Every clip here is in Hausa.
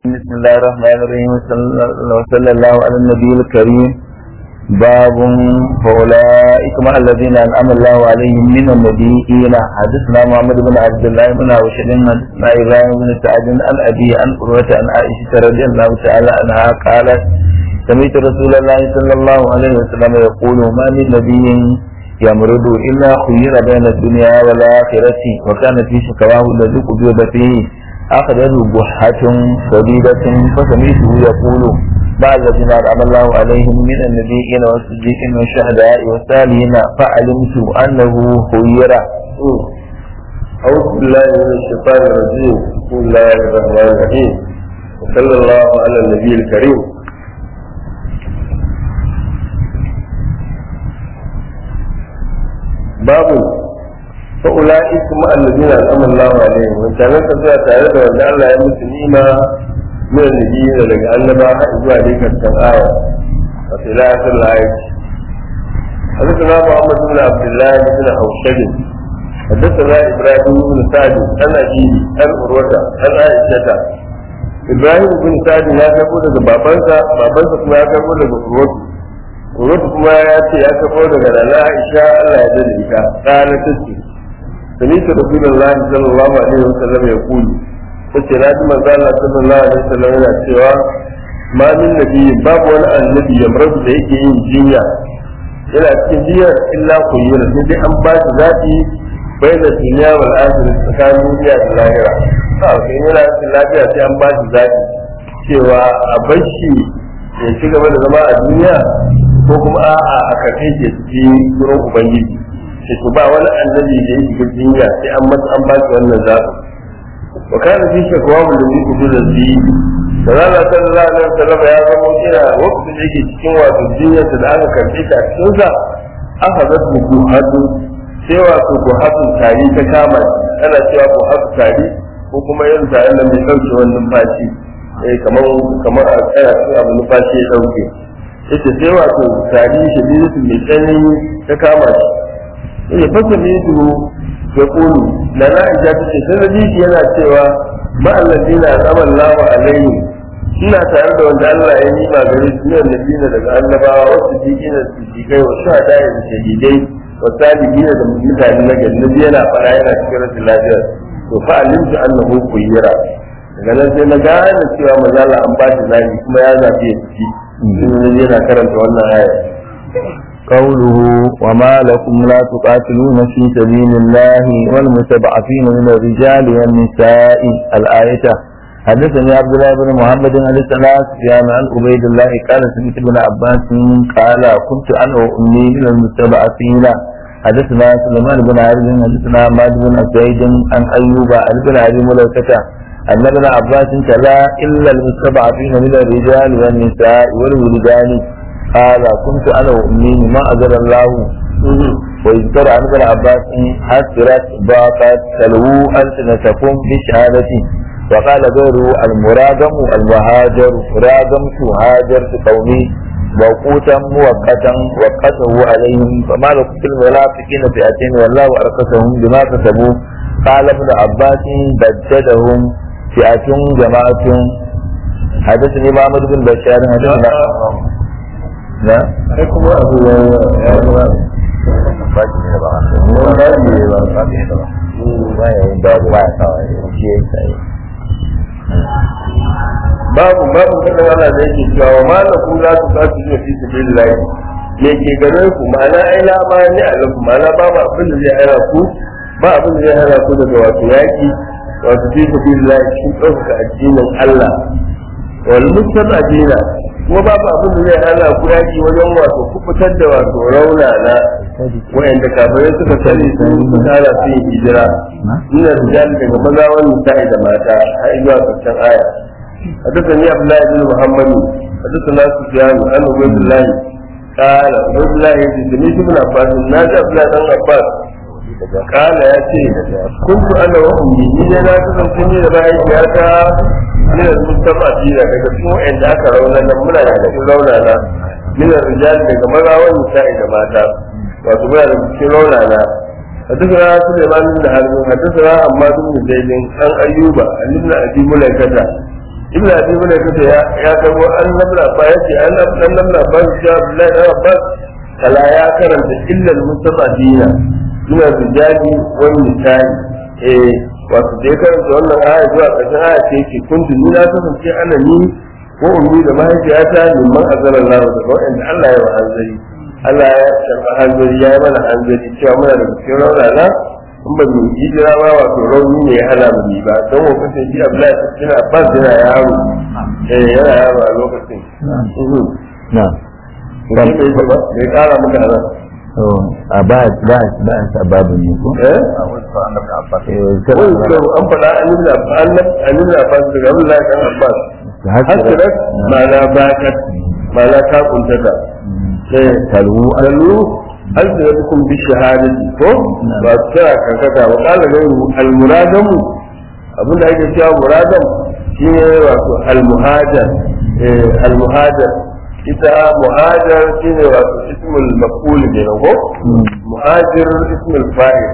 بسم الله الرحمن الرحيم وصلى الله على النبي الكريم باب فأولئك مع الذين أنعم الله عليهم من النبيين حدثنا محمد بن عبد الله بن عوشد حدثنا إبراهيم بن سعد عن أبي عن قروة عن عائشة رضي الله تعالى عنها قالت سمعت رسول الله صلى الله عليه وسلم يقول ما من نبي يمرض إلا خير بين الدنيا والآخرة وكان في شكواه الذي قبض فيه أخذه بحة شديدة فسمعته يقول بعد الذين أنعم الله عليهم من النبيين والصديقين والشهداء والصالحين فعلمت أنه خير أعوذ بالله من الشيطان الرجيم بسم الله الرحمن الرحيم وصلى الله على النبي الكريم باب فأولئك مع الذين أنعم الله عليهم وإن كان تزوى تعالى وأن الله يمس نيمة من النبيين لك أنما حيث عليك التنآية وفي لا آخر الآية حدثنا محمد بن عبد الله بن حوشب حدثنا إبراهيم بن سعد عن أبيه عن عروة عن عائشة إبراهيم بن سعد ya karbo daga babansa babansa kuma ya karbo daga Urwatu Urwatu kuma ya ce ya karbo daga Nana Aisha Allah ya dade ita kana tace سمعت رسول الله صلى الله عليه وسلم يقول tace na ji manzo Allah sallallahu alaihi wasallam yana cewa ma min nabi babu wani annabi ya marabu da yake yin jinya yana cikin jinyar illa kuyyura sai dai an ba shi zaɓi bai da duniya wal akhirah tsakanin duniya da lahira a kai yana cikin lafiya sai an ba shi zaɓi cewa a bar shi ya ci gaba da zama a duniya ko kuma a'a a kafe ke cikin gurin ubangiji sai to ba wani annabi da yake ga jinya sai an masa an ba shi wannan zaɓi wa kana fi shakwa mun da muku da zai da rana sallallahu alaihi wasallam ya zama kira wakati da yake cikin wato jinyar da aka karɓe ta cikin sa aka zasu ku hadu sai wato ku hadu tari ta kama ana cewa ku hadu tari ko kuma yin tare da mai ɗauke wannan numfashi eh kamar kamar a tsaya su abu numfashi ya ɗauke yace sai wato tari shadidatu mai tsanani ta kama shi ya fasa ne su ya kulu da na ija ta ce sai naji shi yana cewa ba allazi na zaman lawa alaihi ina tare da wanda Allah ya nima gare su ne annabina daga annabawa wasu jikina su jikai wa shuhada da shahidai wa salihina da mutane na gari nabi yana fara yana cikin rashin lafiya to fa alimtu annahu kuyira daga nan sai na gane cewa mazala an ba shi zabi kuma ya zabi ya ci yana karanta wannan aya قوله وما لكم لا تقاتلون في سبيل الله والمستضعفين من الرجال والنساء الآية حدثني عبد الله بن محمد عن الثلاث سفيان عن عبيد الله قال سمعت ابن عباس قال كنت انا وامي من المستضعفين حدثنا سليمان بن عبد حدثنا مالك بن سعيد عن ايوب عن ابن ابي مليكه ان ابن عباس تلا الا المستضعفين من الرجال والنساء والولدان قال كنت انا وامي ما اجر الله ويذكر عن ابن عباس حسرت ضاقت تلووا السنتكم بشهادتي وقال غيره المراغم المهاجر راغمت هاجرت قومي موقوتا موقتا وقته عليهم فما لكم في المنافقين فئتين والله ارقصهم بما كسبوا قال ابن عباس بددهم فئة جماعة حدثني محمد بن بشار حدثنا لا sai kuma abu ya ya ba باقي ne ba ba ne ba باقي ne ba ba ya yin babu ba ya kawai shi ya yi babu babu kadan Allah da yake cewa wa ma la kula su ka su fi sabilillah me ke gare ku ma'ana ai la ma ni alaku ma'ana babu abin da zai hana ku ba abin da zai hana ku daga wato yaki wato fi sabilillah shi ɗaukaka addinin Allah wal mustaqadina kuma babu abin da zai hana ku yaki wajen wato kubutar da wato rauna na wa'anda kafirai suka sani sun tsara su yi hijira ina rijal daga maza wani sa'i da mata har zuwa karshen aya حدثني عبد الله بن محمد حدثنا سفيان عن عبيد الله قال عبيد الله سمعت ابن عباس نادى عبد الله بن عباس قال يا شيخ كنت انا وامي ni na kasance ni da mahaifiyata min al-mustafati daga cikin wa'anda aka rauna nan muna da cikin rauna na min al-rijal daga maza wa nisa'i da mata wato muna da cikin rauna na حدثنا سليمان بن حرب حدثنا عماد بن زيد عن ايوب عن ابن ابي مليكه ibn abi bin kace ya ya kago an nabla ba yace an an nabla ba shi Abdullahi da Abbas kala ya karanta illal mustafadina suna rijali wani misali eh wato da ya karanta wannan aya zuwa ƙarshen aya ce yake kuntu ni na kasance ana ni ko ummi da mahaifiyata liman azara Allah daga wanda Allah ya wa hanzari Allah ya shafa hanzari ya yi mana hanzari cewa muna da cikin raunana in ba mu hijira ba wato rauni ne ya hana mu yi ba don wa kasance Abdullahi cikin Abbas yana yaro eh yana yaro a lokacin na bai kara muka nan a ba ba ba sababin ne ko eh eh wani kyau an faɗa an yi da an yi da Abbas daga Abdullahi kan Abbas hasirat ma'ana bakat ma'ana ta kuntata sai talu alu alzinakum bi shahadati ko ba tsara kankata wa qala ghayru al muradam abin da ake cewa muradam shine wato al muhajar eh al muhajar ita muhajar shine wato ismul maf'ul ne ko muhajir ismul fa'il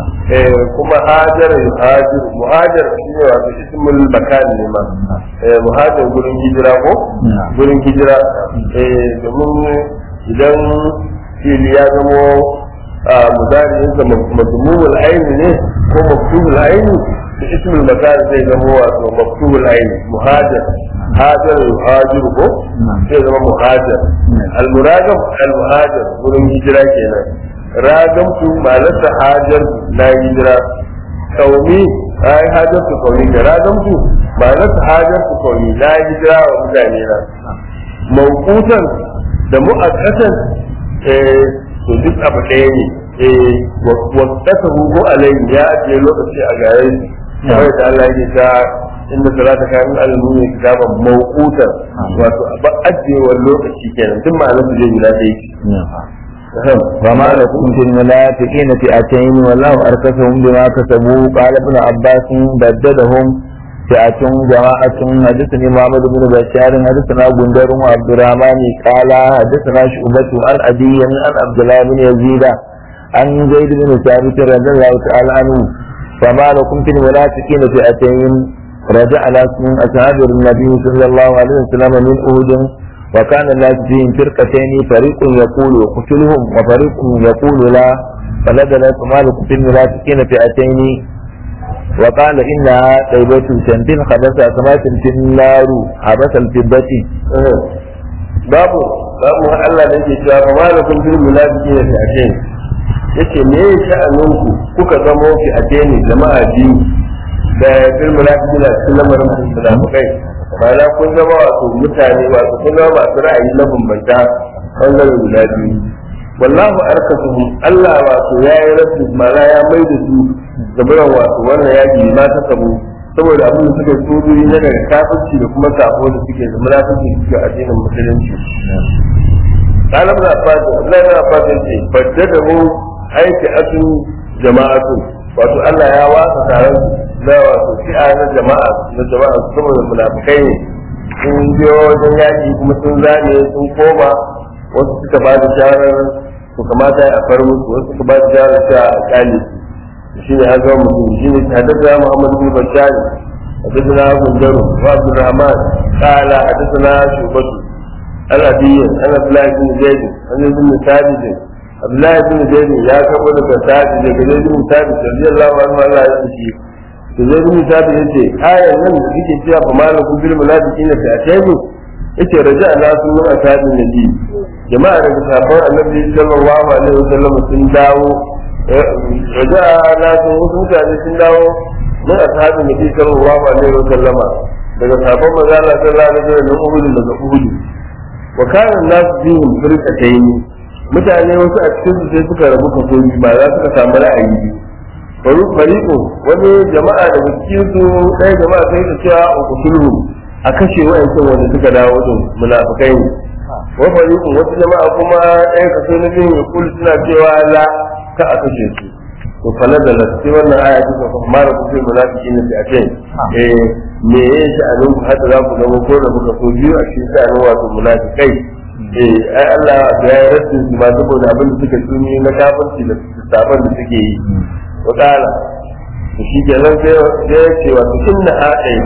eh kuma hajar yuhajir muhajar shine wato ismul makan ne ma eh muhajar gurin hijira ko gurin hijira eh domin idan fili ya zamo a mudari'in sa mazmumul aini ne ko maktubul aini da ismul makan zai zamo wato maktubul aini muhajar hajar yuhajir ko zai zama muhajar al-muragam al-muhajar gurin hijira kenan ragamtu ma'anarsa hajar na hijira kaumi ai hajar su kaumi da ragamtu ma'anarsa hajar su kaumi na hijira wa mutane na mawkutan da mu'akkatan eh to duk abu ɗaya ne eh wasata hugo alayhi ya ajiye lokaci a gare shi kamar da Allah yake ta inda salata kayan al-mu'min kitaban mawqutan wato ba ajiyewar lokaci kenan duk ma'anar su zai guda ɗaya وما لكم في المنافقين فئتين والله أركسهم بما كسبوا قال ابن عباس بددهم فئة جماعة حدثني محمد بن بشار حدثنا بندر وعبد الرحمن قال حدثنا شعبة عن أبي عن عبد الله بن يزيد عن زيد بن ثابت رضي الله تعالى عنه فما لكم في المنافقين فئتين رجع ناس من أصحاب النبي صلى الله عليه وسلم من أهد وكان الناس فيهم فرقتين فريق يقول اقتلهم وفريق يقول لا فنزلت مالك في المنافقين فئتين وقال إنها طيبة شمس خبث كما في النار حبس الفضة babu babu Allah da yake cewa fa malakum bil munafiqin fi atain yace me ya sha'anin ku kuka zamo fi atain jama'a biyu da bil munafiqin cikin lamarin munafikai ma'ana kun zama wato mutane wato kun zama masu ra'ayi na bambanta bangaren guda biyu wallahu arkasuhum Allah wato ya yi rasu ma'ana ya mai da su gabaran wato wannan yaki ma ta samu saboda abin da suka tsoro na daga kafirci da kuma sabo da suke da munafiki suke addinin musulunci Talib na fata Allah na fata ce badda da mu aiki asu jama'atu wato Allah ya wasa taron na wato fi'a na jama'a na jama'a saboda munafikai ne sun biyo wajen yaki kuma sun zane sun koma wasu suka ba da shawarar su kamata a far musu wasu suka ba da shawarar cewa a kyale su shi ne ya zama mutum shi ne haddasa Muhammad bin Bashar حدثنا بندر وعبد الرحمن قال حدثنا شعبة عن أبي عن عبد الله بن زيد عن ابن ثابت عبد الله بن زيد يا كبر ثابت زيد بن ثابت رضي الله عنه الله يسكي زيد بن ثابت yace ayan nan da kike cewa fa malakum bil munafiqina fi atayni yace raja'a nasu min ashabin nabi jama'a daga sahabban annabi sallallahu alaihi wasallam sun dawo raja'a nasu wasu mutane sun dawo من أصحاب النبي صلى الله عليه وسلم daga sabon maza Allah sallallahu alaihi wasallam Uhud daga Uhud wa kana an-nas fihim firqatayn mutane wasu a cikin su sai suka rabu kaso biyu ba za suka samu ra'ayi bari fariqo wani jama'a daga cikin su ɗaya jama'a sai ta cewa uqtuluhum a kashe wa'ancan wanda suka dawo din munafikai ne wa fariqo wasu jama'a kuma ɗaya kaso na biyu ya kullu suna cewa la ka a kashe su to fa nazala sai wannan aya ta fa mara ku fil munafiqin fi atain eh me ya sha'anin ku hada za ku zama ko da muka so biyu a cikin sha'anin wato munafikai eh ai Allah ya yi rasu su ma saboda abin da suka tsuni na kafirci da sabon da suke yi wa kala to shi ke nan sai ya ce wato inna a ɗaiba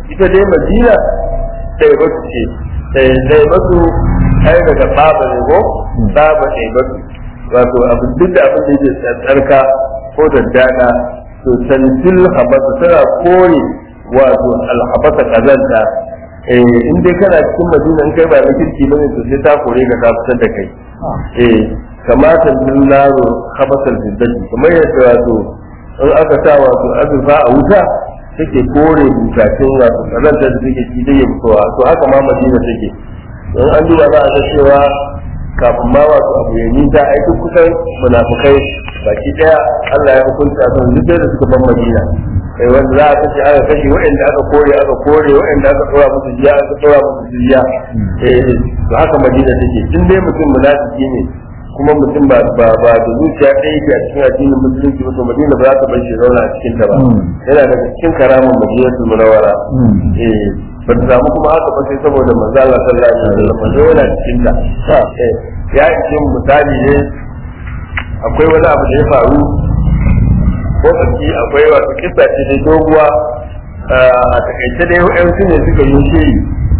ita dai madina ɗaya ba su ce ɗaya ba su ai daga tsaba ne ko tsaba ɗaya ba su wato abin duk da abin da yake tsarka ko daddada to tanzil habasa tana kore wato alhabasa kazanta eh in dai kana cikin madina in kai ba na kirki bane to sai ta kore ka ta fitar da kai eh kamata naro habasal fiddati kamar yadda wato in aka sa wato azurfa a wuta take kore bukatun wato kazanta da take ci da yin kowa to haka ma madina take in an duba za a ga cewa kafin ma wato abu ya nisa ai duk kusan munafukai baki daya Allah ya hukunta su duk da suka ban madina kai wanda za a kashe aka kashe waɗanda aka kore aka kore waɗanda aka tsora musu jiya aka tsora musu jiya eh to haka madina take in dai mutum munafiki ne kuma mutum ba ba ba da zuciya ɗaya yake a cikin addinin musulunci ba to madina ba za ta bar shi zauna a cikin ta ba yana daga cikin karamin madinatul munawwara eh ba ta samu kuma haka ba sai saboda manzo Allah sallallahu alaihi wasallam manzo yana cikin ta eh ya ce misali ne akwai wani abu da ya faru ko tsaki akwai wasu kisa ce da doguwa a takaice dai wa'yansu ne suka yi shiri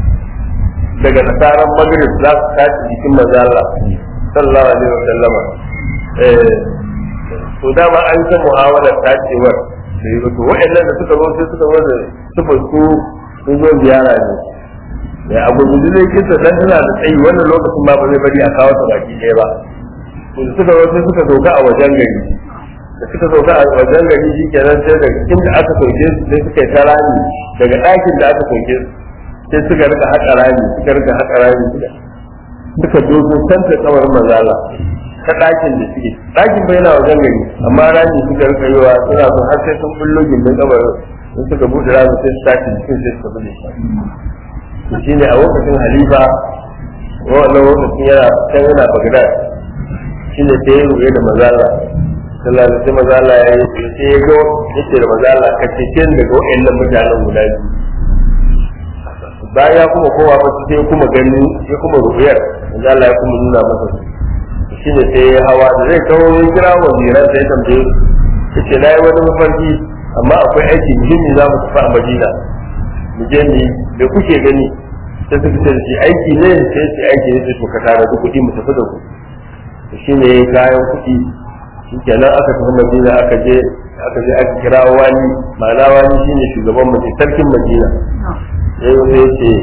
daga nasarar magrib za su tashi jikin manzo Allah sallallahu alaihi wasallam eh to dama an san muhawarar tacewar sai to wa'annan da suka zo sai suka zo da sufa su sun zo ziyara ne ya abu gudu zai kisa dan tana da tsayi wannan lokacin ma ba zai bari a kawo ta baki ɗaya ba to suka zo sai suka sauka a wajen gari da suka sauka a wajen gari shi kenan sai daga inda aka sauke su sai suka yi ta rami daga ɗakin da aka sauke su sai suka rika haƙa rami suka rika haƙa rami suka dogo kanta tsawar mazala ta ɗakin da suke ɗakin bai yana wajen gari amma rami suka rika yiwa suna so har sai sun bullo gindin kabarin sun suka buɗe rami sai su tashi jikin sai suka bude shi shi ne a lokacin halifa wannan lokacin yana can yana bagdad shi ne sai ya ruwe da mazala sallallahu alaihi mazala ya yi sai ya ga yace da mazala ka cece daga wa'annan mutanen guda biyu bayan ya kuma kowa ba sai kuma gani ya kuma rubiyar manzo Allah ya kuma nuna masa shi ne sai ya hawa da zai kawo ya kira waziran sai tambaye su yace na yi wani mafarki amma akwai aiki muhimmi za mu tafi a Madina mu je ni da kuke gani sai suka ce shi aiki ne sai ce aiki ne sai to ka tare da kuɗi mu tafi da ku shi ne kayan kuɗi shi kenan aka tafi Madina aka je aka je aka kira wani ma'ana wani shine shugaban Madina sarkin Madina sai wani ya ce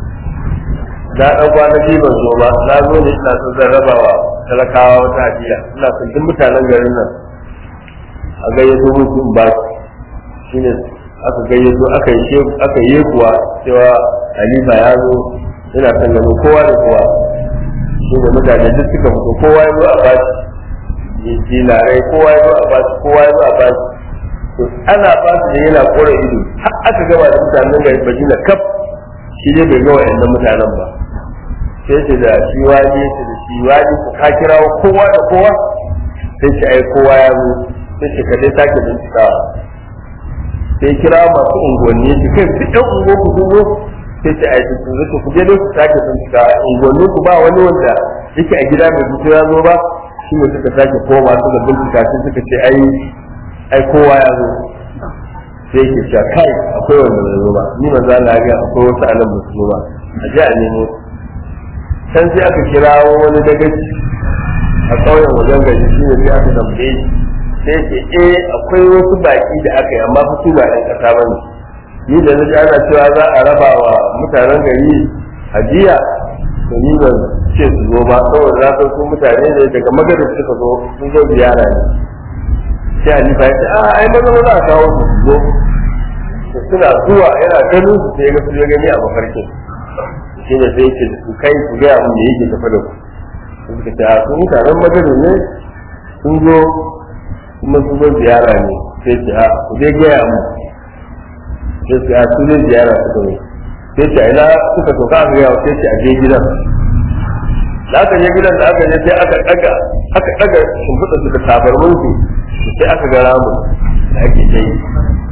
na ɗan kwanaki ban zo ba na zo ne ina son zan raba wa talakawa wata hadiya ina son duk mutanen garin nan a gayyato musu in ba su shine aka gayyato aka yi aka yi kuwa cewa halifa ya zo ina son ganin kowa da kowa shine mutane duk suka fito kowa ya zo a ba shi dinarai kowa ya zo a ba shi kowa ya zo a ba shi to ana ba su da yana kore ido har aka gaba da mutanen garin Madina kaf shi ne bai ga wa'annan mutanen ba sai ce da shi wani ce da shi wani ku ka kirawo kowa da kowa sai ce ai kowa ya zo sai ce ka dai sake bincikawa sai kira masu unguwanni ce kai duk ɗan unguwa ku sun zo sai ce ai sun zo ku je dai ku sake bincikawa unguwanni ku ba wani wanda yake a gida bai fito ya zo ba shi ne suka sake koma suka bincika sai suka ce ai ai kowa ya zo sai ke cewa kai akwai wanda bai zo ba ni manzo Allah ya ga akwai wasu anan ba su zo ba a je a nemo can sai aka kirawo wani dagaci a ƙauyen wajen gari shi ne sai aka tambaye sai ce eh akwai wasu baki da aka yi amma su ba ɗan ƙasa ba ne ni da na ana cewa za a raba wa mutanen gari hadiya to ni ban ce su zo ba saboda na san su mutane ne daga magadar suka zo sun zo ziyara ne sai Hanifa ya ce a ai maza maza a kawo su zo suna zuwa yana ganin su sai ga su ya gani a mafarkin shi ne sai ce su kai ku gaya mun da yake tafi da ku sun suka ce a sun mutanen magadar ne sun zo kuma sun zo ziyara ne sai ce a ku dai gaya mun sai ce a su zai ziyara suka zo sai ce a ina suka soka aka gaya sai ce a je gidan da aka je gidan da aka je sai aka daga aka daga shimfiɗa su da tabarmin su sai aka ga ramu da ake ta yi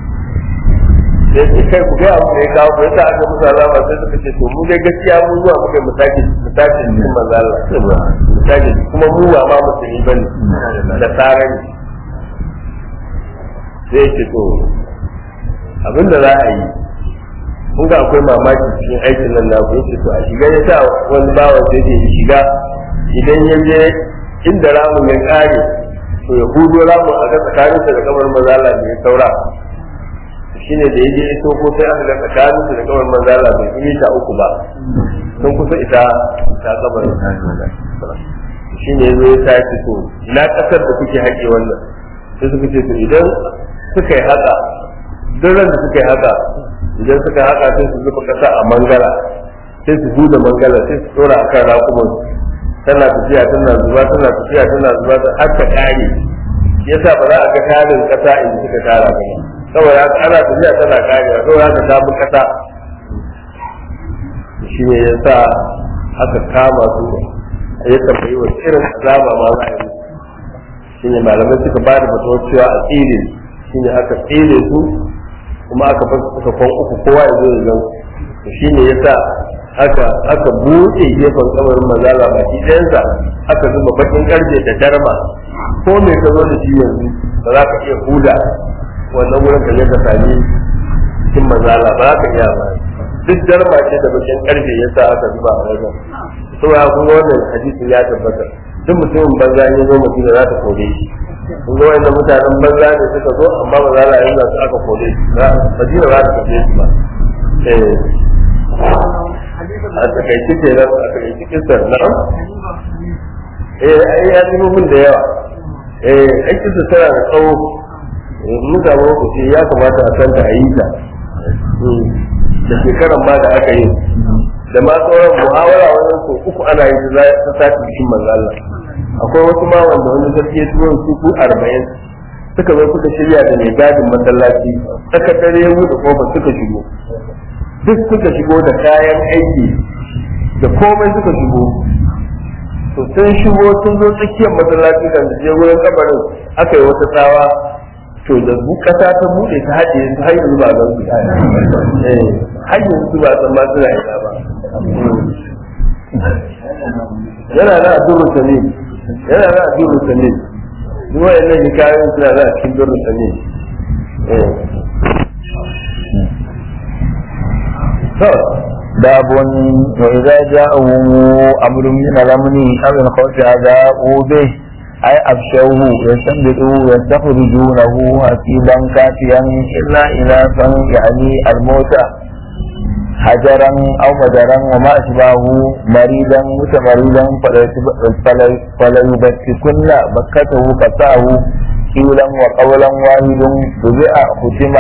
sai ce kai ku ga abu da ya kawo ya sa aka musu alama sai suka ce to mu dai gaskiya mu zuwa muka mutaki mutaki cikin manzo Allah mutaki kuma mu ba ma musulmi bane da tsara ne sai ce to abinda za a yi kun ga akwai mamaki cikin aikin nan na yace to a shiga ya sa wani bawan da yake shiga idan ya je inda ramin ya kare to ya hudo ramin a ga tsakaninsa da kamar mazala ne ya saura shine da yaje iso ko sai aka ga tsakaninsa da kamar mazala bai yi ta uku ba sun kusa ita ta kabarin shine yazo ya tashi to ina kasar da kuke haƙe wannan sai suka ce to idan suka yi haka duk ran da suka yi haka idan suka haka sai su zuba kasa a mangala sai su buɗe mangala sai su tsora akan rakuman tana tafiya tana zuba tana tafiya tana zuba ta har ta kare yasa ba za a ga tarin kasa inda suka tara ba saboda haka ana tafiya tana kare saboda haka ta bi kasa shi ne yasa aka kama su ya tambayi wa irin azaba ma za a yi shi ne malamai suka ba da fatuwar cewa a tsire shi ne aka tsire su kuma aka bar suka kwan uku kowa ya zo ya gan su shi ne yasa aka aka buɗe gefen kabarin mazala baki ɗayansa aka zuba bakin karfe da darma ko me ka zo da shi yanzu ba za ka iya huda wannan wurin ka je ka sami cikin mazala ba za ka iya ba duk darma ce da bakin karfe yasa aka zuba a wajen saboda kuma wannan hadisi ya tabbata duk mutumin banza ne zo madina za ta kore shi kun ga wannan mutanen banza ne suka zo amma ba za a yi su aka kore shi madina za ta kore shi ba a takaice ke nan a takaice kisar na'am eh ai ya nemo min da yawa eh ai kisar tana da tsawo mun samu lokaci ya kamata a santa a yi ta da shekaran ma da aka yi da ma sauran muhawara wannan so uku ana yi ta ta sati cikin manzo Allah akwai wasu ma wanda wani sarki ya turo su ku 40 suka zo suka shirya da mai gadin masallaci saka dare mu da kofa suka shigo duk suka shigo da kayan aiki da komai suka shigo to sun shigo sun zo tsakiyar masallaci kan je wurin kabarin aka yi wata tsawa to da bu kasa ta bude ta haɗe su har yanzu ba zan su eh har yanzu ba san ma suna ina ba yana da addu'ar sanin yana da addu'ar sanin duk wayannan hikayoyin suna da cikin addu'ar sanin eh باب وإذا جاءهم أمر من الأمن أو الخوف أذاؤوا به أي أبشوه يستنبطوا يستخرجونه حسيبا كافيا إلا إناثا يعني الموت حجرا أو مدرا وما أشبهه مريدا متمردا فليبتكن بكته قطعه قيلا وقولا واحد بذئ ختمة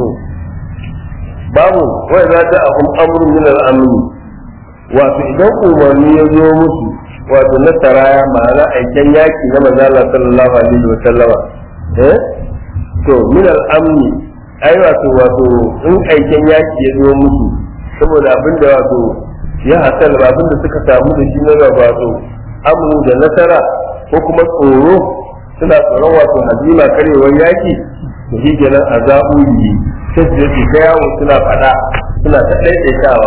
babu wai za ta ahun amru min al-amri wato idan umarni ya zo musu wato na saraya ma'ana aiken yaki na manzo Allah sallallahu alaihi wa sallama eh to min al-amni ai wato wato in aiken yaki ya zo musu saboda abin da wato ya hasal ba abin da suka samu da shi na wato amru da nasara ko kuma tsoro suna tsoron wato hazima karewar yaki to shi kenan azabu yi sai su yake ta yawo suna faɗa suna ta ɗaiɗaitawa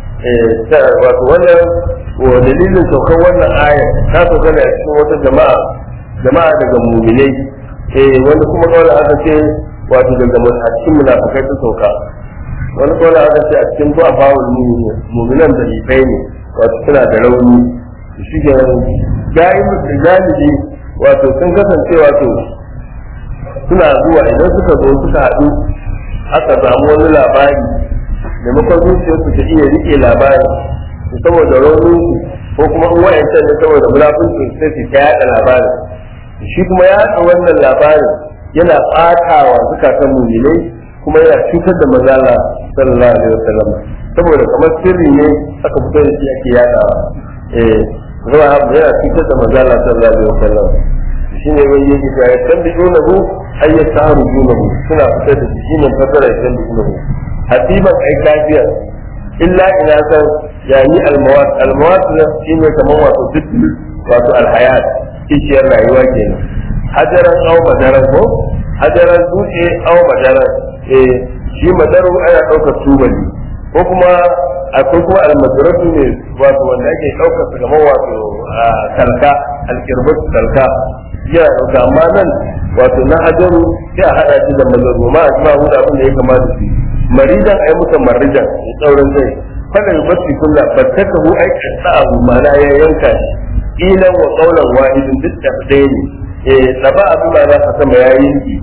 wato wannan wa dalilin saukar wannan ayar ta sauka ne a cikin wata jama'a jama'a daga muminai eh wani kuma kawai aka ce wato daga a cikin munafikai ta sauka wani kawai aka ce a cikin zuwa bawul muminan da ifai ne wato suna da rauni shi ke gayi da galibi wato sun kasance wato suna zuwa idan suka zo suka haɗu aka samu wani labari maimakon zuciyar su ta iya rike labari saboda raunin ko kuma in wayancan ne saboda munafincin sai su ta yaɗa labarin shi kuma ya haɗa wannan labarin yana ɓatawa zukatan muminai kuma yana cutar da mazala sallallahu alaihi wasallam saboda kamar sirri ne aka fito da shi ake yaɗawa eh zuwa yana cutar da mazala sallallahu alaihi wasallam shine wani yake ga ya tambidunahu ay yastarujunahu suna fitar da shi ne fasara ya tambidunahu hasiban ai kafiyar illa ina san yani almawat almawat shine kamar wato duk wato alhayat kishiyar rayuwa kenan hajaran aw madaran ko hajaran dutse aw madaran eh shi madaru ana daukar tubali ko kuma akwai kuma almadaratu ne wato wanda ake daukar su kamar wato talka alkirbat talka yana ɗauka amma nan wato na hajaru sai a haɗa shi da mazaru ma a jima hudu abin da ya kamata su maridan ai muka maridan ya tsaurin kai fala yubatti kullu battakahu ai qata'ahu mana ya yanka shi ilan wa qawlan wahidin duk da ɗaya ne eh saba abin ma za ka sama ya yanki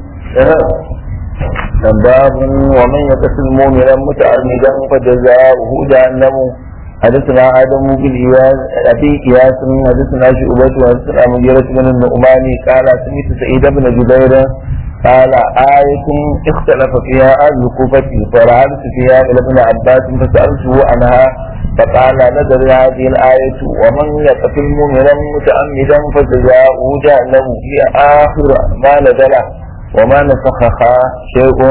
باب ومن يقتل مؤمنا متعمدا فجزاؤه جهنم حدثنا ادم بن اياس ابي اياس حدثنا شعبة وحدثنا مغيرة بن النعمان قال سمعت سعيد بن جبير قال آية اختلف فيها أهل الكوفة فرعبت فيها إلى ابن عباس فسألته عنها فقال نزل هذه الآية ومن يقتل مؤمنا متعمدا فجزاؤه جهنم هي آخر ما نزل وما نسخها شيء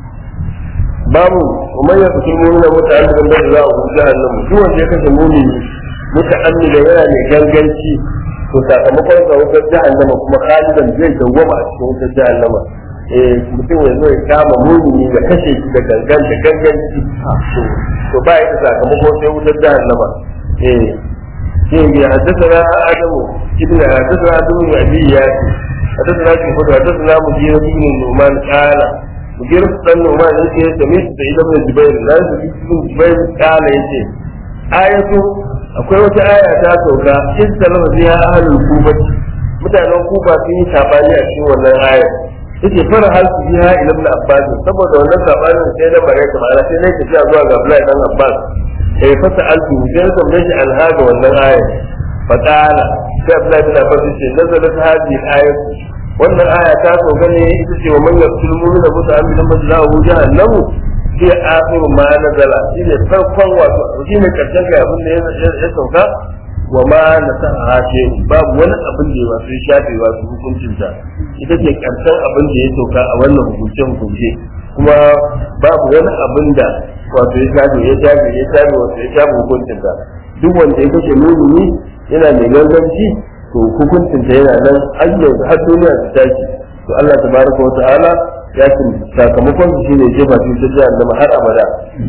babu kuma ya fi mumina muta'ammidan da za a hu jahannam duk wanda ya kashe mumini muta'ammidan yana mai ganganci to sakamakon sa wutar jahannama kuma khalidan zai dawwama a cikin wutar jahannama eh mutum ya zo ya kama mumini da kashe shi da gangan da ganganci to ba ya da sakamako sai wutar jahannama eh shi ya haddasa adamu ibn haddasa adamu ya abi ya حدثنا في خطوة حدثنا مدير بن النعمان قال مدير بن النعمان يجي سميت سعيد بن جبير لا سعيد بن جبير قال يجي آية akwai wata aya ta sauka in salama fiha ahlul kufa mutanen kufa sun yi sabani a cikin wannan aya yake fara hal su fiha ila ibn abbas saboda wannan sabanin sai da bare ta ma'ana sai ne ta zuwa ga Abdullahi dan Abbas sai fasa alfu sai ya tambaye shi alhaga wannan aya فقال sai Abdullahi bin Abbas ce nazalat hadhihi al-ayat wannan aya ta sauka ne ita ce wa man yaqtul mu'mina muta'ammidan fajza'uhu jahannam fi akhir ma nazala shine farkon wato shine karshen ga abin da ya sauka wa ma nasaha ce babu wani abin da ya wasu shafe wasu hukuncin ta ita ce karshen abin da ya sauka a wannan hukunce hukunce kuma babu wani abin da wato ya shafe ya shafe ya shafe wato ya shafe hukuncin ta duk wanda ya kashe mumini yana mai ganganci to hukuncin ta yana nan har yanzu har duniya ta tashi to Allah tabaraka wa ta'ala ya ce sakamakon shi ne jefa shi ta jihar har abada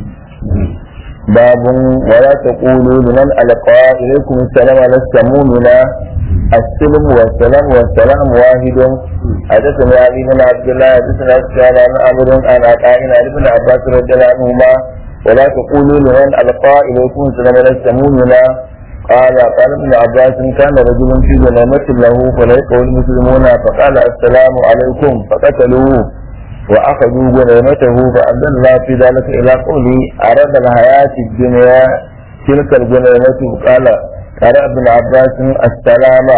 باب ولا تقولوا لمن ألقى إليكم السلام لست مؤمنا السلم والسلام والسلام واحد حدثنا علي بن عبد الله حدثنا سفيان عن عمرو عن عطاء عن ابن عباس رضي الله عنهما ولا تقولوا لمن ألقى إليكم السلام لست مؤمنا قال قال ابن عباس كان رجل في ظلامة له فليقوا المسلمون فقال السلام عليكم فقتلوه وأخذوا غنيمته فأنزل الله في ذلك إلى قوله أراد الحياة الدنيا تلك الغنيمة قال قال ابن عباس السلام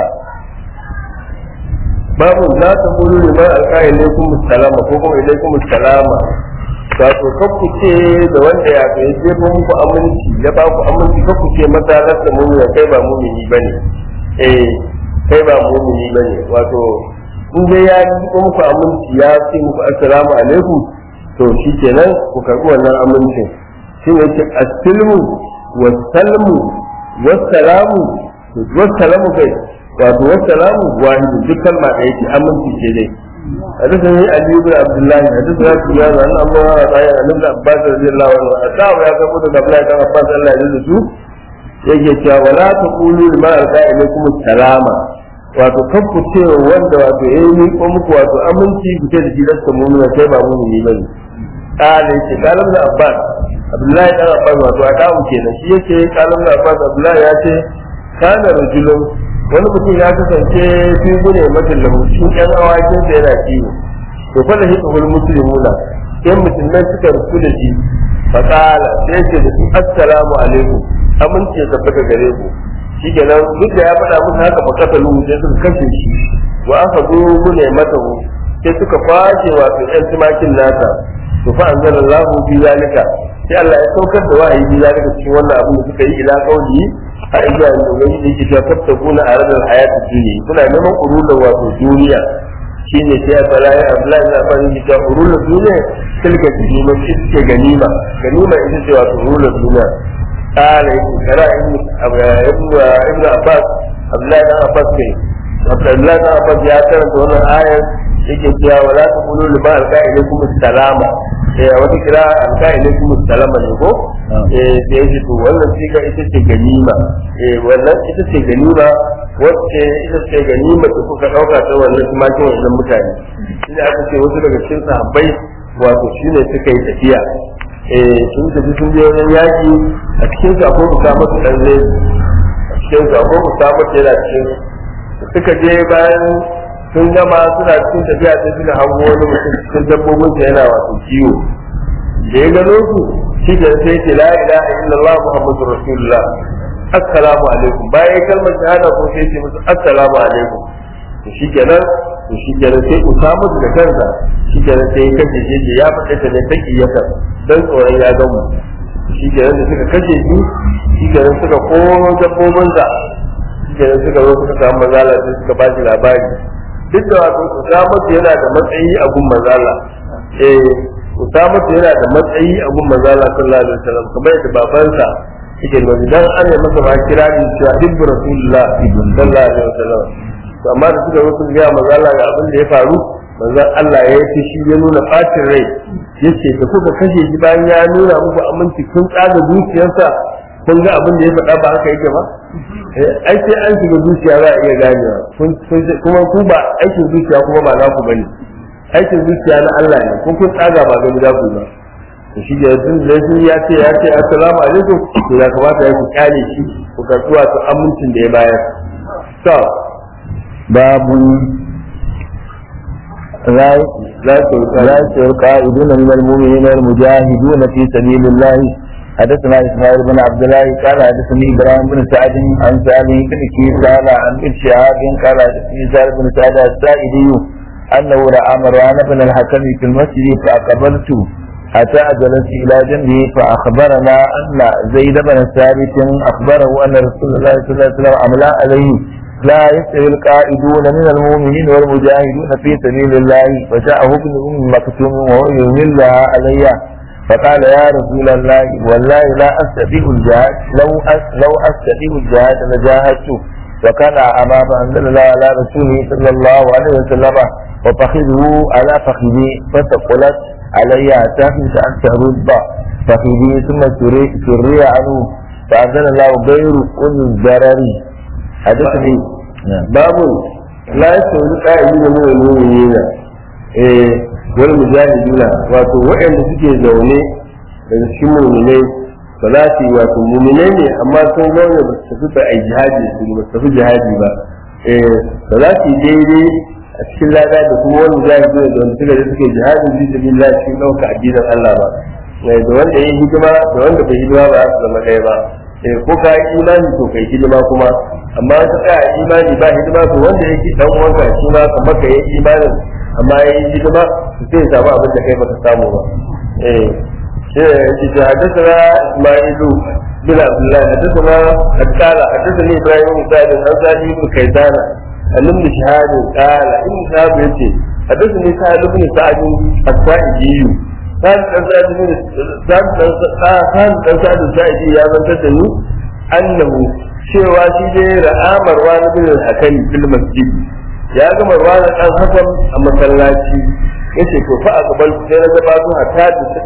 babu la ta kulu liman alqa ilaykum assalama ko kuma ilaykum assalama wato kakku ce da wanda ya ga je muku aminci ya ba ku aminci kakku ce mata lasta mu ya kai ba mumini bane eh kai ba mumini bane wato in dai ya yi muku aminci ya ce muku assalamu alaikum to shikenan ku karbi wannan amincin shi ne ce assilmu wasalmu wasalamu wasalamu kai wato wasalamu wahidu duk kalma da yake aminci ce dai حدثني علي بن عبد الله حدثنا سفيان عن عمرو بن عطاء عن ابن عباس رضي الله عنه أتاه يا كبر عبد الله بن عباس الله يجزيه yake cewa wala taqulu lima alqa ilaykum salama wato kan ku ce wanda wato ya yi ko muku wato aminci ku ce da shi lasta mu'mina sai ba mu'mini bane kale ce kalam da abbas abdullahi dan abbas wato a dawo kenan shi yake kalam da abbas abdullahi ya ce kana rajulun wani mutum ya kasance fi gune matin lahu shi yan awakin da yana kiwo to fa da hikul muslimuna sai musulmai suka rufu da shi fa kala sai ce da su assalamu alaikum amince ya tabbata gare ku shi kenan duk da ya faɗa musu haka fa kasa lu sai suka kashe shi wa aka zo gune mata sai suka kwashe wato yan tumakin nasa to fa anzalallahu bi zalika sai Allah ya saukar da wahayi bi zalika cikin wannan abin da suka yi ila kauli har zuwa yanzu wani da yake cewa fattakuna a ranar hayatun duniya kuna neman urulan wato duniya shine sai a fara ya Abdullahi na fara yi cewa urulan duniya tilka ganima shi suke ganima ganima ita ce wato urulan duniya قال قرأ ابن ابن عباس عبد الله بن عباس كي عبد الله بن عباس يا ترى دون آية yake cewa wala ta kulu liman alka ilaikum salama eh wata kira alka ilaikum salama ne ko eh da yake to wannan siga ita ce ganima eh wannan ita ce ganima wacce ita ce ganima da kuka dauka ta wannan tumakin wannan mutane shine aka ce wasu daga cikin sahabbai wato shine suka yi tafiya eh sun tafi sun je wajen yaki a cikin su akwai usama su dan zai a cikin su akwai usama su yana cikin su suka je bayan sun gama suna cikin tafiya sai suka hango wani mutum cikin dabbobin sa yana wato kiwo da ya gano su shi da sai ce la ilaha illallah muhammadu rasulullah assalamu alaikum bayan kalmar shahada ko sai ce musu assalamu alaikum to shi kenan to shi kenan sai usama da kansa shi kenan sai ya kashe shi ya faɗa ta ne take yasa dan tsoron ya ga mu shi kenan da suka kashe shi shi kenan suka koro dabbobin sa shi kenan suka zo suka samu mazala sai suka ba shi labari duk da wato usama yana da matsayi a gun mazala eh usama yana da matsayi a gun mazala sallallahu alaihi wasallam kamar yadda babansa yake nuni dan an yi masa ma kirari cewa hibbu rasulullah sallallahu alaihi wasallam to amma da suka zo sun gaya manzo Allah ga abin da ya faru manzo Allah ya yi shi ya nuna bacin rai yace da kuka kashe shi bayan ya nuna muku aminci kun tsaga zuciyarsa kun ga abin da ya faɗa ba haka yake ba ai sai an shiga zuciya za a iya ganewa kuma ku ba aikin zuciya kuma ba naku bane aikin zuciya na Allah ne kun kun tsaga ba gani za ku ba to shi da tun da shi ya ce ya ce assalamu alaikum to ya kamata ya ku kyale shi ku karɓi wato amincin da ya bayar to باب لا القائدون من المؤمنين والمجاهدون في سبيل الله حدثنا اسماعيل بن عبد الله قال حدثني ابراهيم بن سعد عن سالم بن قال عن ابن شهاب قال حدثني سالم بن سعد السائدي انه راى مروان بن الحكم في المسجد فاقبلت حتى جلست الى جنبه فاخبرنا ان زيد بن ثابت اخبره ان رسول الله صلى الله عليه وسلم املا عليه لا يستوي القائدون من المؤمنين والمجاهدون في سبيل الله فجاءه ابن ام مكتوم وهو يملها علي فقال يا رسول الله والله لا استطيع الجهاد لو أس لو استطيع الجهاد لجاهدت وكان امام انزل الله على رسوله صلى الله عليه وسلم وفخذه على فخذي فثقلت علي حتى كنت ان ترد فخذي ثم سري عنه فانزل الله غير كل الضرر حدثني babu la yasawi qa'idun min al-mu'minina eh wal mujahiduna wato waɗanda suke zaune daga cikin mu'minai ba za su yi wato mu'minai ne amma sun zaune ba su tafi ba a jihadi su ba su tafi jihadi ba eh ba za su yi daidai a cikin lada da kuma wani mujahiduna da wanda suka suke jihadi bi sabilillah cikin ɗauka addinin Allah ba da wanda ya hidima da wanda bai hidima ba za su zama ɗaya ba eh ko ka yi imani to kai hidima kuma amma ka tsaya imani ba hidima to wanda yake dan uwanka shi ma kamar ka yi imanin amma ya yi hidima to sai ya samu abin da kai baka samu ba eh shi yake ce hadisana isma'ilu bin abdullah hadisana haddala hadisani ibrahim bin sa'id an sa'id bin kaisana annabi bin shahad qala in shahad yace hadisani sa'id bin sa'id as-sa'idi sa'id dan sa'id bin sa'id dan sa'id sa'idi ya zantar da ni annahu cewa shi dai ra'amar wani bin hakan fil masjid ya ga marwan dan hakan a masallaci yace to fa aqbal sai na gabato hatta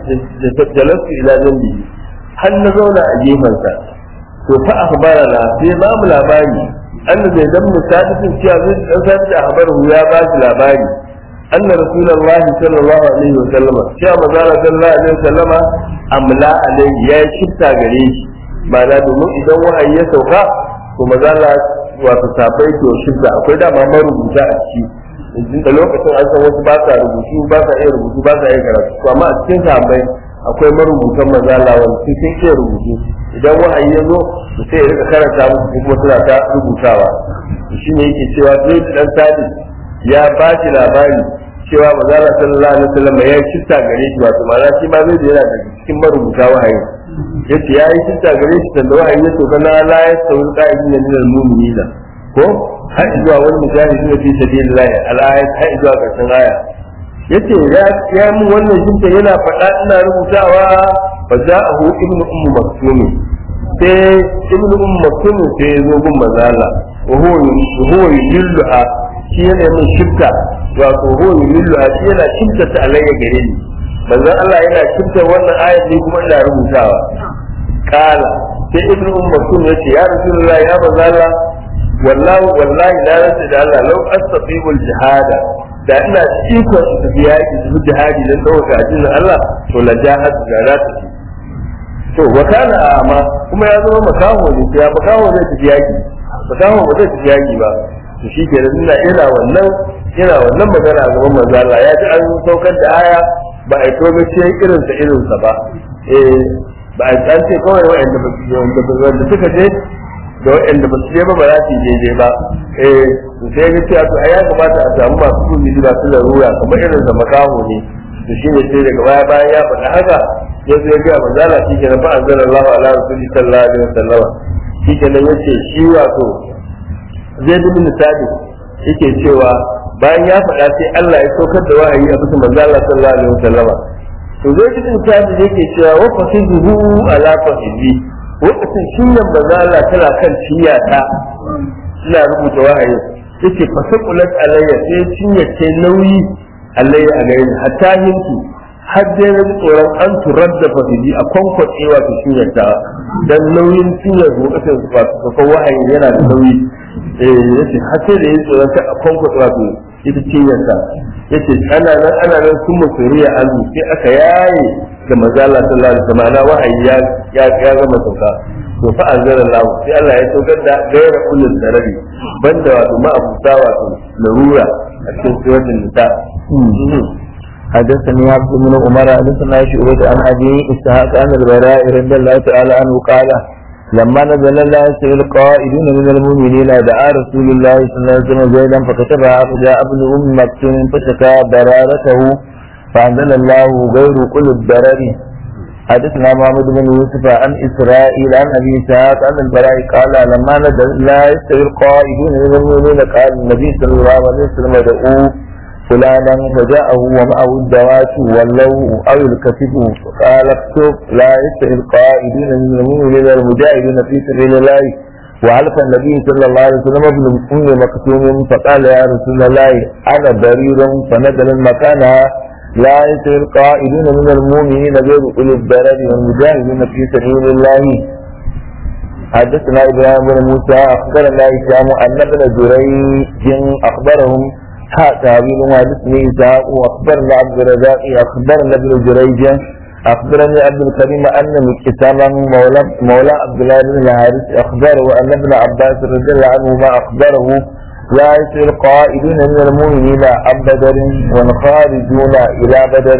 da jalasu ila zambi har na zauna a gefen sa to fa akhbarana sai ba mu labari anna zai dan musadiqin cewa zai dan sadi a habaru ya ba shi labari anna rasulullahi sallallahu alaihi wa sallama cewa manzala sallallahu alaihi wa sallama amla alaihi ya shifta gare shi ma'ana domin idan wahayi ya sauka to mazala wato sabai to shidda akwai dama marubuta a ciki yanzu da lokacin an san wasu ba sa rubutu ba sa iya rubutu ba sa iya karatu to amma a cikin sabai akwai marubutan mazala wanda su sun iya rubutu idan wahayi ya zo to sai ya rika karanta musu kuma suna ta rubutawa shi ne yake cewa zai dan sadi ya ba shi labari cewa mazala sallallahu alaihi wasallam ya yi shifta gare shi wato ma'ana shi ma zai yana daga cikin marubuta wahayi yace yayi shifta gare shi da wahayi ya sauka na la ya sauri qa'idin min al-mu'minina ko har zuwa wani mujahidi ne fi sabilillah al-ayat har zuwa karshen aya yace ya ya mun wannan shifta yana faɗa ina rubutawa fa ja'ahu ibnu ummu maktum sai ibnu ummu maktum sai ya zo gun manzala wa huwa huwa yulluha shi yana min shifta wato huwa yulluha shi yana shifta ta alayya gare ni manzon Allah yana shifta wannan ayat ne kuma ina rubutawa kala sai ibnu ummu maktum yace ya rasulullah ya manzon Allah wallahi wallahi na rasa da Allah lau astaqimu jihada da ina iko su tafi yaki su jihadi dan dauka addinin Allah to la jahad da za ta ci to wa kana amma kuma ya zama makaho ne ya makaho zai tafi yaki makaho ba zai tafi yaki ba to shi ke ina ina wannan ina wannan magana a gaban manzo Allah ya ji an saukar da aya ba a to ba ce irin sa irin sa ba eh ba a an ce kawai wa'anda ba su wanda suka je da wa'anda ba su je ba ba za su je ba eh to sai ga cewa to ai ya kamata a samu masu kudi ba su larura kamar irin sa makaho ne to shi ne sai daga baya bayan ya faɗa haka ya zo ya ga manzala shi ke fa anzalallahu ala rasuli sallallahu alaihi wasallam shi ke nan yace shi wato zai bi misali yake cewa bayan ya faɗa sai Allah ya saukar da wahayi a bisa manzala sallallahu alaihi wasallam to zai bi misali yake cewa wa fasihu ala fasihi lokacin shinyan manzala tana kan ciyata ina rubuta wahayi yace fasaqulat alayya sai cinya ce nauyi alayya a gare ni hatta yanki har dai na ji tsoron an turar da fasiji a kwankwace wato cinyar ta dan nauyin cinyar lokacin wato kafin wahayi yana da nauyi eh yace har sai da yi tsoron ta a kwankwace wato ita cinyar ta yace ana nan ana nan sun musuriya azu sai aka yaye da mazala sallallahu alaihi wasallam wahayi ya ya ya gama sauka to fa anzala Allah sai Allah ya saukar da gaira ulul darari banda wato ma'abuta wato larura a cikin suratul nisa حدثني عبد بن عمر حدثنا شعبة عن ابي اسحاق عن البراء رضي الله تعالى عنه قال لما نزل الله يستوي القائدون من المؤمنين دعا رسول الله صلى الله عليه وسلم زيدا فكتبها فجاء ابن ام مكتوم فشكى برارته فانزل الله غير كل الضرر حدثنا محمد بن يوسف عن اسرائيل عن ابي اسحاق عن البراء قال لما نزل لا يستوي القائدون من المؤمنين قال النبي صلى الله عليه وسلم دعوه فلانا فجاءه ومعه الدوات واللو او الكتف فقال اكتب لا يستوي القائدون من المؤمنين المجاهدين في سبيل الله وعلف النبي صلى الله عليه وسلم ابن ام مكتوم فقال يا رسول الله انا برير فنزل مكانها لا يستوي القائدون من المؤمنين غير اولي الضرر والمجاهدين في سبيل الله حدثنا ابراهيم بن موسى اخبرنا هشام ان ابن جريج اخبرهم ها تعبير حدثني اسحاق واخبرنا عبد الرزاق اخبرنا ابن جريج اخبرني عبد الكريم ان مكتاما مولى مولى عبد الله بن الحارث اخبره ان ابن عباس رضي الله عنهما اخبره لا يسأل القائدون من المؤمنين عن بدر والخارجون الى بدر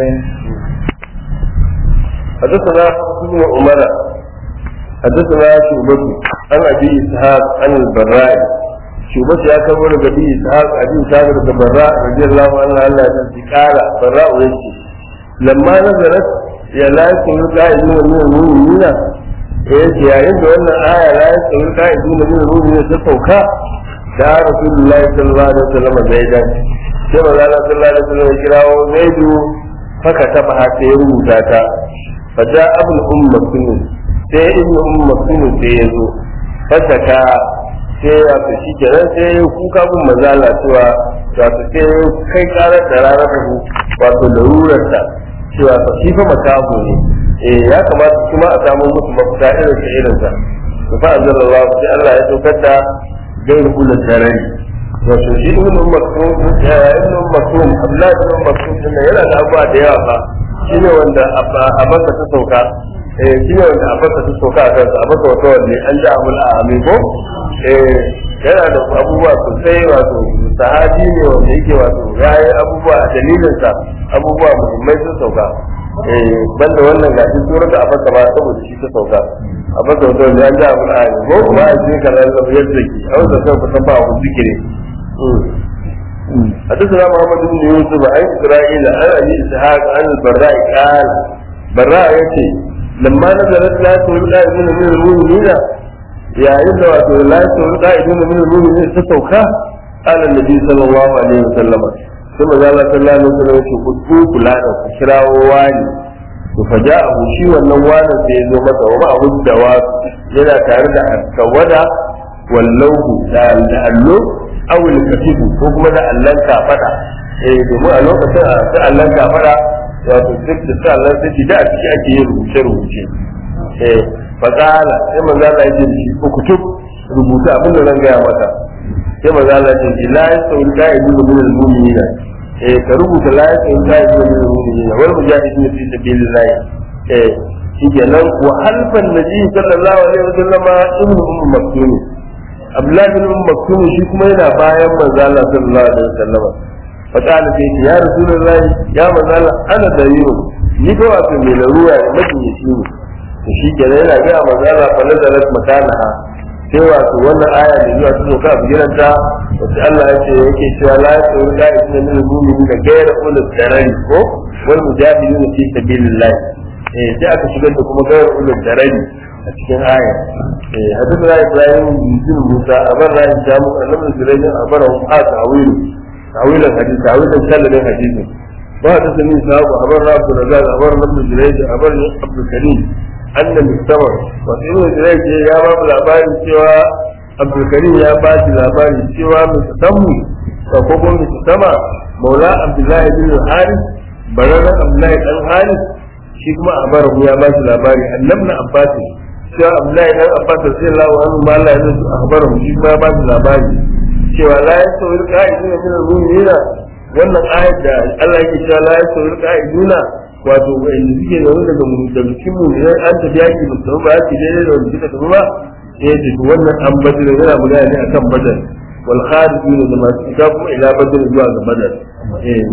حدثنا ابن عمر حدثنا شعبة عن ابي اسحاق عن البراء شعبة يا كبر ابي اسحاق ابي اسحاق بن البراء رضي الله عنه الله قال براء يجي لما نزلت يا لا يكون قائدون من المؤمنين yace yayin da wannan aya la ya tsoro ka'idu na min ruhi ta sauka da rasulullahi sallallahu alaihi wasallam zaidan sai manzo sallallahu alaihi wasallam ya kirawo zaidu haka ta ba ta ya rubuta ta fa ja abul umma sunu sai ibnu umma sunu sai ya zo fasaka sai ya ta shi kenan sai ya kuka bin mazala cewa wato sai kai karar da ranar rabu wato larurarta cewa fa shi fa makaho ne eh ya kamata kuma a samu musu mafita irin sa irin sa to fa anzalallahu sai Allah ya saukar da gairu kullu tarari wato shi ibn maktum ya ibn maktum Abdullah ibn maktum din yana da abuwa da yawa fa shine wanda a baka ta sauka eh shine wanda a baka ta sauka a kansa a baka wata wanne an ja amul amin ko eh yana da abubuwa sosai wato sahabi ne wanda yake wato yayi abubuwa a dalilin sa abubuwa muhimmai sun sauka eh banda wannan gashi surar da abaka ba saboda shi ta sauka abaka wata wanne an ja amul amin ko kuma a cikin kalan da yadda ke a wanda sai ku san ba ku zikiri حدثنا محمد بن يوسف عن اسرائيل عن ابي اسحاق عن البراء قال براء يتي لما نزلت لا تقول قائدون من المؤمنين يا إذا واتوا لا تقول قائدون من المؤمنين تسوكا قال النبي صلى الله عليه وسلم ثم قال صلى الله عليه وسلم يقول فلانا كشراء واني فجاءه شي wannan wanan sai ya zo masa wa ma'ahu dawab yana tare da akawada wallahu da allo awul katibu ko kuma da allan kafada eh domin a lokacin a ta allan kafada wato duk da sa allan sai da a ciki ake yin rubuce rubuce eh faqala sai manzo Allah ya ce shi ko kutub rubuta abin da zan gaya maka sai manzo Allah ya ce la yasul qa'idu min al-mu'minina eh ka rubuta la yasul qa'idu min al-mu'minina wal mujahidin fi sabilillah eh kenan wa halfan nabi sallallahu alaihi wasallam ibnu ummu maktum abdullahi bin ummu maktum shi kuma yana bayan manzo Allah sallallahu alaihi wasallam fa kana sai ya rasulullahi ya manzo Allah ana da yiwu ni ko wato mai larura ne majiyi ne to shi kenan yana ga manzo Allah fa nazarat makanaha sai wato wannan aya da zuwa ta zoka a bigiranta wacce Allah ya ce yake cewa la ya tsoro da isna min al-mu'minin da gaira ulul darari ko wal mujahidin fi sabilillah eh sai aka shigar da kuma gaira ulul darari a cikin aya eh hadithu la ibrahim bin musa abar la jamu annabi zurayn abar hum a ta'wil ta'wil hadith ta'wil sallallahu hadith wa da sami sahabu abar rabu da abar nabi zurayn abar abdul karim anna mustawar wato ibn Jurayj ya ba mu labarin cewa Abdulkarim ya ba shi labari cewa mustamu ko kuma mustama Maula Abdullahi bin Haris bararren Abdullahi dan Haris shi kuma a bara ya ba shi labari annabna Abbas cewa Abdullahi dan Abbas sallallahu alaihi wa sallam ya zo a bara shi kuma ya ba shi labari cewa la yasawil qa'iduna min al-mu'minina wannan ayat da Allah yake cewa la yasawil qa'iduna wato wanda suke da wani daga da cikin mu idan an tafi yaki ba su ba yaki daidai da wanda suka tafi ba sai ya tafi wannan an badar yana magana ne akan badar wal kharijin da masu ita kuma ila badar zuwa ga badar eh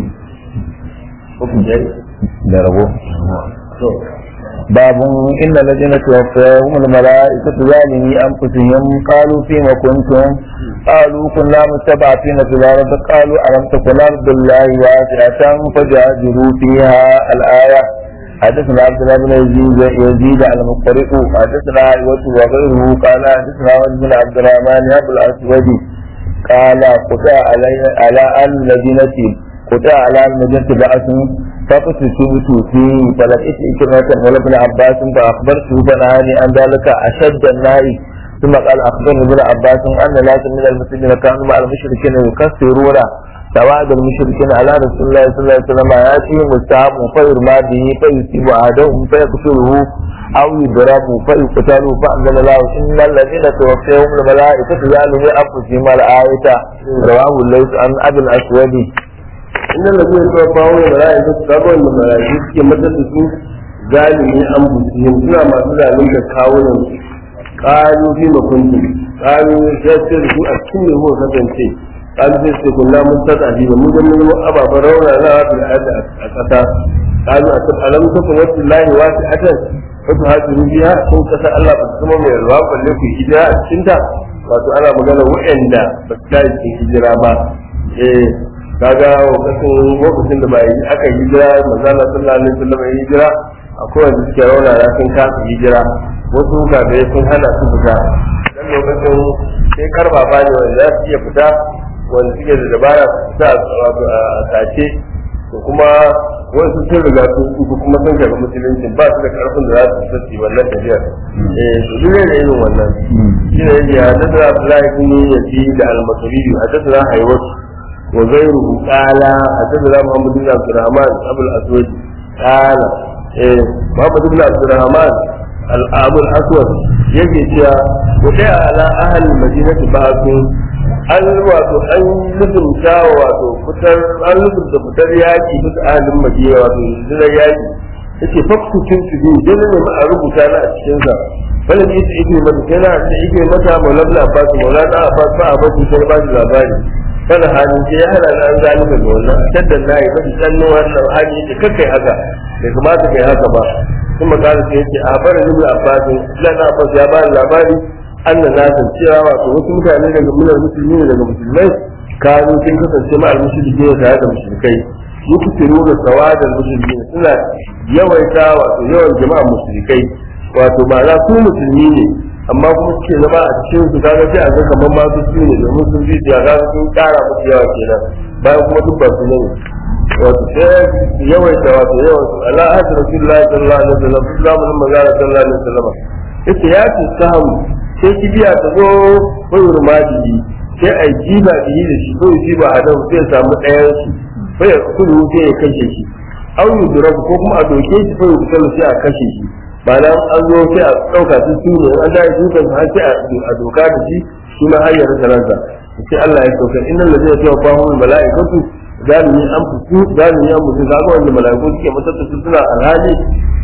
hukun dai da rabo to باب إن الذين توفاهم الملائكة ظالمي أنفسهم قالوا فيما كنتم قالوا كنا مستضعفين في الأرض قالوا ألم تكن أرض الله واسعة فجاهدوا فيها الآية حدثنا عبد الله بن يزيد يزيد على المقرئ حدثنا عيوة وغيره قال حدثنا ولد بن عبد الرحمن أبو الأسود قال قطع علي على المدينة قطع على المدينة بأس فقتلت فيه فلقيت إكرمة مولى ابن عباس فأخبرته فنهاني عن ذلك أشد النهي ثم قال أخبرني ابن عباس أن ناس من المسلمين كانوا مع المشركين يكسرون سواد المشركين على رسول الله صلى الله عليه وسلم يأتيهم السهم فيرمى به فيصيب أحدهم فيقتله أو يضرب فيقتل فأنزل الله إن الذين توفيهم الملائكة ظالمي أنفسهم الآية رواه الليث عن أبي الأسود inda da zai zuwa bawo da ra'ayi da sabon da marayu suke madadin su zalimi an busihim suna masu zalunta kawunan su ƙalu fi makuntu ƙalu ya ce da su a cikin ne muka kasance ƙalu sai ce kunna mun tsada bi ba mun zama mun ababen rauna na wasu da a ƙasa ƙalu a tafi alam ta kuma wasu lahi wasu atan wasu hajji rubiya sun kasa Allah ba su zama mai ruwa balle ku hijira a cikinta wato ana magana waɗanda ba su tashi cikin hijira ba eh kaga lokacin lokacin da bai aka hijira manzala sallallahu alaihi wasallam ya hijira akwai wanda suke rauna na sun kasa hijira wasu kafirai sun hana su fita dan lokacin sai karba ba ne wanda za su iya fita wanda suke da dabara su fita wato a sace to kuma wasu sun riga sun kuku kuma sun karɓi musulunci ba su da karfin da za su fita su yi wannan tafiyar eh to duk ne irin wannan shi ne yake hadasa Abdullahi bin Yazid da al-Masri hadasa Haywatu وغيره قال حدثنا محمد بن عبد الرحمن ابو الاسود قال إيه محمد بن عبد الرحمن ابو الاسود yake cewa wadai ala ahal madinati ba'du an wato an lubunta wato fitar an lubunta fitar yaki bisa ahalin madina wato zirar yaki yace fakku kin su bi dole ne ma a rubuta na a cikin sa wala ne ita ike mata sai na da ike mata maulana abbas maulana abbas ba a bace sai ba shi labari kada halin ce ya hana na an zalika ga wannan shaddan na yi mafi tsanno wannan hali yake kakkai haka bai kamata kai haka ba kuma kada sai yake a barin ibn abbas lan abbas ya bani labari annan na san cewa wato wasu mutane daga mular musulmi ne daga musulmai kanu sun kasance ma al-mushriki ne tare da mushrikai yukusiru da sawadan musulmi suna yawaita wato yawan jama'a mushrikai wato ba za su musulmi ne amma kuma suke zama a cikin su kaga sai a ga kamar ma su ne domin sun bi da ga sun kara musu yawa kenan bayan kuma duk ba su ne wato sai yawaita wato yawan su ala hadi rasulullahi sallallahu alaihi wasallam zamanin manzara sallallahu alaihi wasallam yace ya ce sahamu sai kibiya ta zo bayur majiji sai a jiba bihi da shi ko jiba adam sai samu ɗayan su sai ya kudu sai ya kashe shi au yudrab ko kuma a doke shi sai ya sai a kashe shi ba nan an zo sai a ɗauka su su ne an da dukan har sai a doka da shi shi ma har ya rasa ransa sai Allah ya sauka innal ladina tawaffahum malaikatu zalimi an fusu zalimi an fusu kaga wanda malaiku suke matattu su suna alhali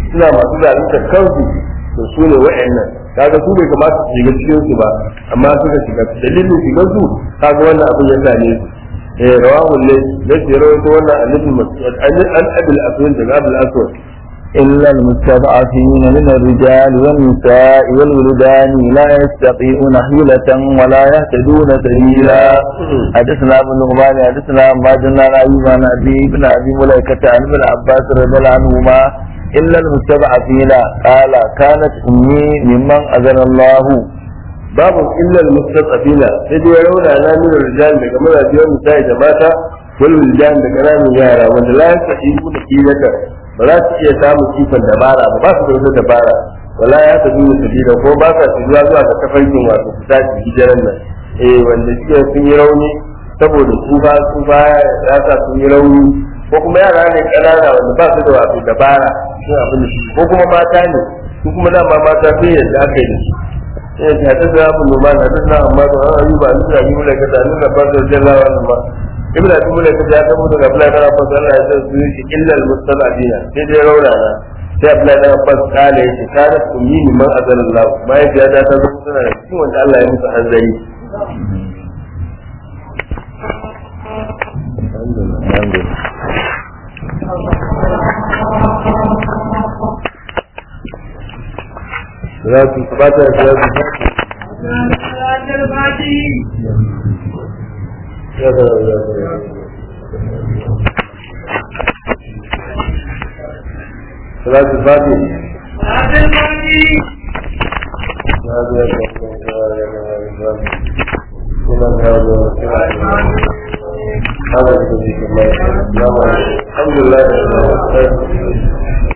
suna masu zalunta kansu to su ne wa'annan kaga su bai kamata su shiga cikin su ba amma suka shiga dalilin shigar su kaga wannan abin ya same su eh rawahu ne da ke rawaito wannan annabi mas'ud an abil aswad daga abil aswad إلا المستضعفين من الرجال والنساء والولدان لا يستطيعون حيلة ولا يهتدون سبيلا حدثنا ابن نعمان حدثنا عباد الله أيوب عن أبي بن أبي ملائكة عن ابن عباس رضي الله عنهما إلا المستضعفين قال كانت أمي ممن أذن الله babu illal mustaqabila sai dai rauna na min rijal daga mazajiyan misali da mata wal wildan da kananan yara wanda la yastati'u da kilata ba za su iya samun kifan dabara ba ba su da wata dabara wala ya ta duniya sabila ko ba sa zuwa zuwa ga tafarkin wato fita su hijiran nan eh wanda suke sun yi rauni saboda tsufa tsufa ya sa sun yi rauni ko kuma yara ne kanana wanda ba su da wato dabara sun abin da ko kuma mata ne su kuma dama mata sai yadda aka yi da su eh ta ta da abu numa na da na amma da an yi ba ni da yi mula ka da ni da ba da jallawa nan ba ibn abi mula ka ya tabo daga bala kana fa Allah ya san su shi illa al mustalabina sai dai rauna na sai Abdullahi dan Abbas kale shi kana ummi min man azalallahu mai ya da ta zo suna da cikin wanda Allah ya musu hanzari Salatu sabata da salatu ya da ya Salatu fati الحمد لله